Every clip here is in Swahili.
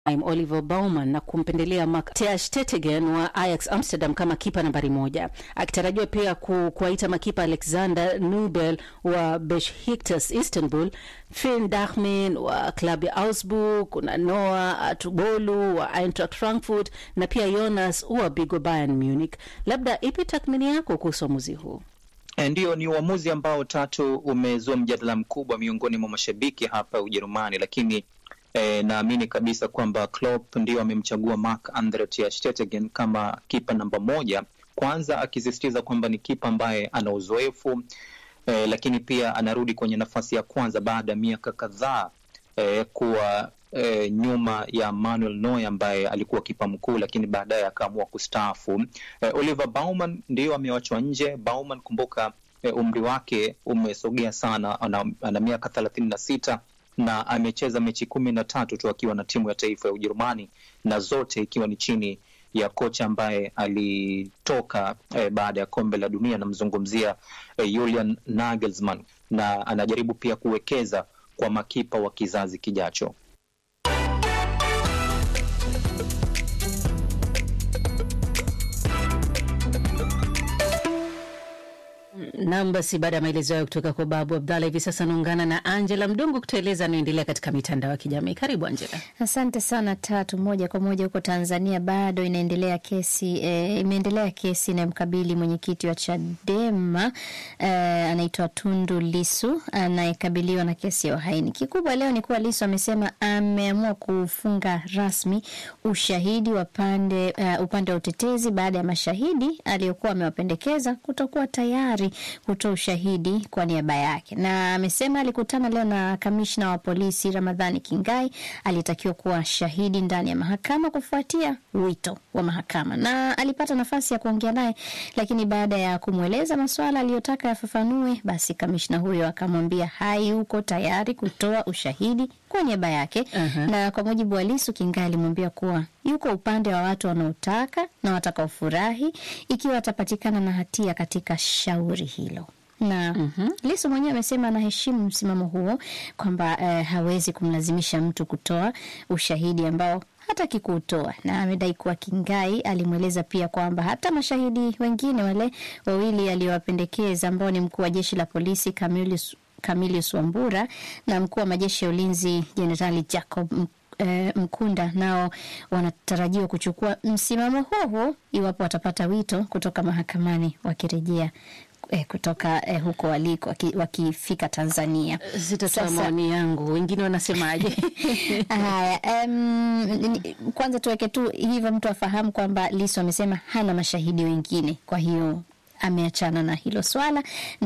Oliver Baumann na kumpendelea Mark ter Stegen wa Ajax Amsterdam kama kipa nambari moja, akitarajiwa pia ku, kuwaita makipa Alexander Nubel wa Besiktas Istanbul, Finn Dachmin wa klabu ya Augsburg, kuna Noah Atubolu wa Eintracht Frankfurt na pia Jonas Uabigo Bayern Munich. Labda ipi tathmini yako kuhusu uamuzi huu? Ndiyo, ni uamuzi ambao tatu umezua mjadala mkubwa miongoni mwa mashabiki hapa Ujerumani, lakini E, naamini kabisa kwamba Klopp ndio amemchagua Marc Andre ter Stegen kama kipa namba moja, kwanza akisisitiza kwamba ni kipa ambaye ana uzoefu e, lakini pia anarudi kwenye nafasi ya kwanza baada ya miaka kadhaa e, kuwa e, nyuma ya Manuel Neuer ambaye alikuwa kipa mkuu, lakini baadaye akaamua kustaafu. E, Oliver Baumann ndio amewachwa nje. Baumann, kumbuka e, umri wake umesogea sana, ana, ana miaka thelathini na sita na amecheza mechi kumi na tatu tu akiwa na timu ya taifa ya Ujerumani na zote ikiwa ni chini ya kocha ambaye alitoka eh, baada ya kombe la dunia. Namzungumzia eh, Julian Nagelsmann, na anajaribu pia kuwekeza kwa makipa wa kizazi kijacho. Nam, basi baada ya maelezo hayo kutoka kwa Babu Abdalla, hivi sasa naungana na Angela Mdungu kutueleza anayoendelea katika mitandao ya kijamii. Karibu Angela. Asante sana Tatu. Moja kwa moja huko Tanzania bado inaendelea kesi e, imeendelea kesi inayomkabili mwenyekiti wa Chadema e, anaitwa Tundu Lisu anayekabiliwa na kesi ya uhaini. Kikubwa leo ni kuwa Lisu amesema ameamua kufunga rasmi ushahidi wa pande uh, upande wa utetezi baada ya mashahidi aliyokuwa amewapendekeza kutokuwa tayari kutoa ushahidi kwa niaba yake, na amesema alikutana leo na kamishna wa polisi Ramadhani Kingai aliyetakiwa kuwa shahidi ndani ya mahakama kufuatia wito wa mahakama, na alipata nafasi ya kuongea naye, lakini baada ya kumweleza masuala aliyotaka yafafanue, basi kamishna huyo akamwambia hayuko tayari kutoa ushahidi kwa niaba yake. uh-huh. Na kwa mujibu wa Lisu, Kingai alimwambia kuwa yuko upande wa watu wanaotaka na watakaofurahi ikiwa atapatikana na hatia katika shauri hilo na mm -hmm. Lisu mwenyewe amesema anaheshimu msimamo huo kwamba eh, hawezi kumlazimisha mtu kutoa ushahidi ambao hataki kuutoa, na amedai kuwa Kingai alimweleza pia kwamba hata mashahidi wengine wale wawili aliyowapendekeza ambao ni mkuu wa jeshi la polisi Camillus Camillus Wambura na mkuu wa majeshi ya ulinzi Jenerali Jacob E, Mkunda nao wanatarajiwa kuchukua msimamo huo huo iwapo watapata wito kutoka mahakamani wakirejea e, kutoka e, huko waliko waki, wakifika Tanzania. Sitatoa maoni yangu, wengine wanasemaje? Haya, um, kwanza tuweke tu hivyo mtu afahamu kwamba Lissu amesema hana mashahidi wengine, kwa hiyo ameachana na hilo swala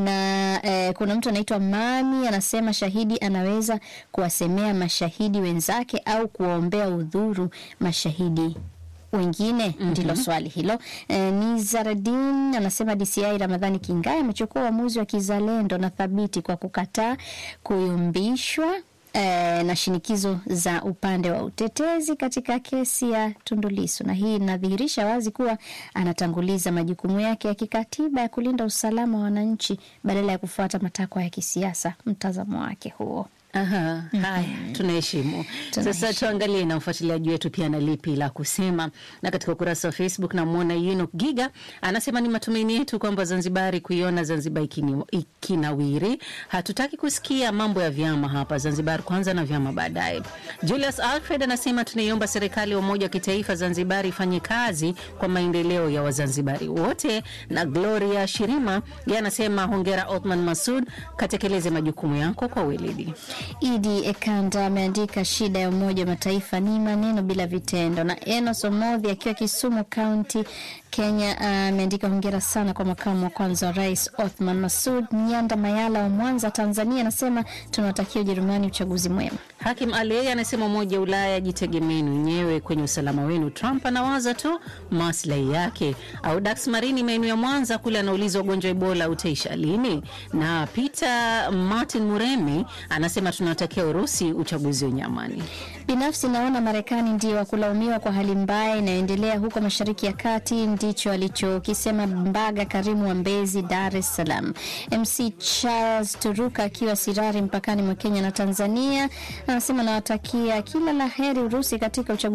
na eh, kuna mtu anaitwa Mami anasema shahidi anaweza kuwasemea mashahidi wenzake au kuwaombea udhuru mashahidi wengine. mm -hmm. Ndilo swali hilo. E, Nizaradin anasema DCI Ramadhani Kingai amechukua uamuzi wa kizalendo na thabiti kwa kukataa kuyumbishwa E, na shinikizo za upande wa utetezi katika kesi ya Tundu Lissu, na hii inadhihirisha wazi kuwa anatanguliza majukumu yake ya kikatiba ya kulinda usalama wa wananchi badala ya kufuata matakwa ya kisiasa. Mtazamo wake huo. Aha, haya tunaheshimu. Sasa tuangalie na mfuatiliaji wetu pia na lipi la kusema. Na katika ukurasa wa Facebook namwona Yunus Giga anasema ni matumaini yetu kwamba Zanzibari kuiona Zanzibar ikinawiri. Hatutaki kusikia mambo ya vyama hapa Zanzibar, kwanza na vyama baadaye. Julius Alfred anasema tunaiomba serikali ya umoja wa kitaifa Zanzibar ifanye kazi kwa maendeleo ya Wazanzibari wote. Na Gloria Shirima yeye anasema hongera Othman Masud, katekeleze majukumu yako kwa weledi. Idi Ekanda ameandika shida ya Umoja wa Mataifa ni maneno bila vitendo. Na Enos Omodhi akiwa Kisumu Kaunti, Kenya ameandika uh, hongera sana kwa makamu wa kwanza wa rais Othman Masud. Nyanda Mayala wa Mwanza, Tanzania anasema tunawatakia Ujerumani uchaguzi mwema. Hakim Ali anasema Umoja wa Ulaya jitegemeni wenyewe kwenye usalama wenu. Trump anawaza tu maslahi yake. Au Dax Marini maeneo ya Mwanza kule anauliza ugonjwa Ebola utaisha lini? Na Peter Martin Muremi anasema tunawatakia Urusi uchaguzi wenye amani. Binafsi naona Marekani ndio wakulaumiwa kwa hali mbaya inayoendelea huko Mashariki ya Kati, ndio ndicho alichokisema Mbaga Karimu wa Mbezi, Dar es Salaam. MC Charles Turuka akiwa Sirari mpakani mwa Kenya na Tanzania anasema nawatakia kila la heri Urusi katika uchaguzi